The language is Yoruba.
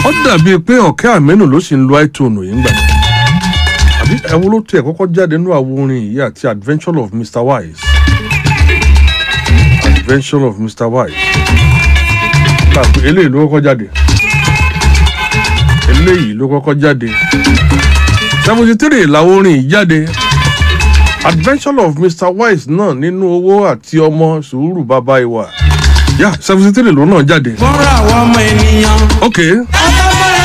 ó dàbíi pé ọ̀kẹ́ àmẹ́nù ló sì ń lo iTunes yìí ń gbà àbí ẹ̀wọ́ ló tiẹ̀ kọ́kọ́ jáde nínú àwo orin yìí àti adventure of Mr Wise adventure of Mr Wise tàbí eléyìí ló kọ́kọ́ jáde eléyìí ló kọ́kọ́ jáde seventy three làwọn orin yìí jáde adventure of Mr Wise náà nínú owó àti ọmọ sùúrù bàbá ìwà yà seventy three ló náà jáde fúnra àwọn ọmọ ènìyàn. ok ẹ bá